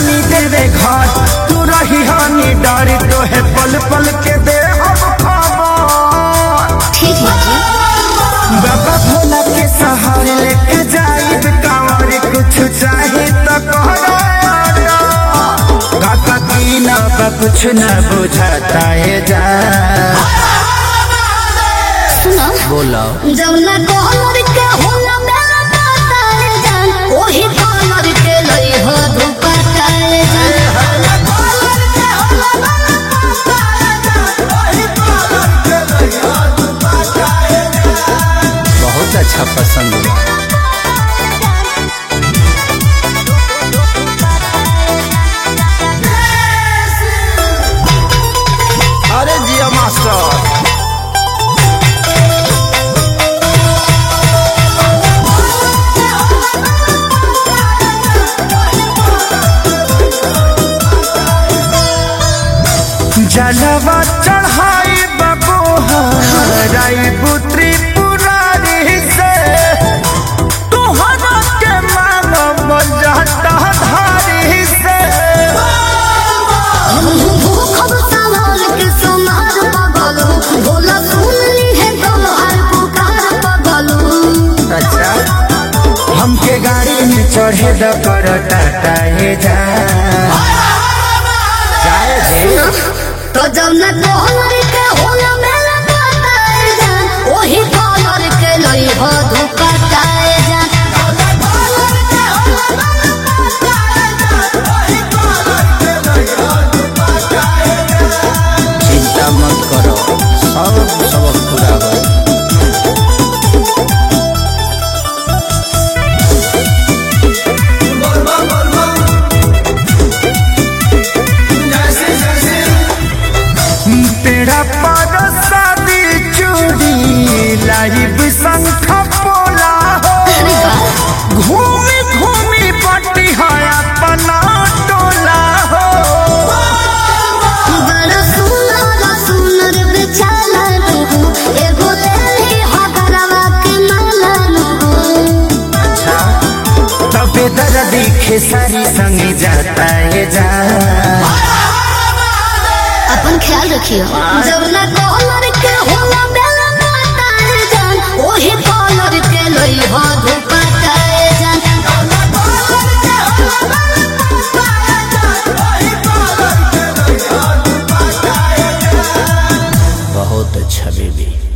तानी देवे घर तू रही हानि डर तो है पल पल के दे हम खबर ठीक है जी बाबा भोला के सहारे लेके जाइब कांवर कुछ चाहे तो कहरा काका की ना बा कुछ न बुझाता है जा सुनो बोलो जब ना कॉलर के होला मेरा काटाए जान ओही कॉलर के लई हो दुपटाए जान कॉलर के होला मेरा काटाए जान ओही कॉलर के लई हो दुपटाए बहुत अच्छा पसंद हुआ अरे जिया मास्टर जलवा चढ़ाई बबू हराई पुत्री पुरारी से तुहरा के मानव जाता धारी से भूखब सवाल के सुनार पगलू भोला सुन ली है तोहार पुकार पगलू अच्छा हमके गाड़ी में चढ़े द कर टाटा हे जा जाए दे तो जब न कॉलर के होला मेरा काटाए जान ओही कॉलर के लई हो दुपटाए जान कॉलर के होला मेरा काटाए जान ओही कॉलर के लई हो दुपटाए जान चिंता मत करो सब सबक पूरा हो तेरा पर शादी चूड़ी लाइव संख पोला हो अरे वाह घूमी घूमी पट्टी है अपना टोला हो बड़ा सुनर सुनर बेचाला नु एगो लेली हगरवा के माला नु अच्छा तबे दर्दी खेसारी संग जाता है जा अपन ख्याल रखियो जब ना कॉलर के होला बेला काटाए जान ओही कॉलर के लई हो दुपटाए जान कॉलर के होला बेला काटाए जान ओही कॉलर के लई हो दुपटाए जान बहुत अच्छा बेबी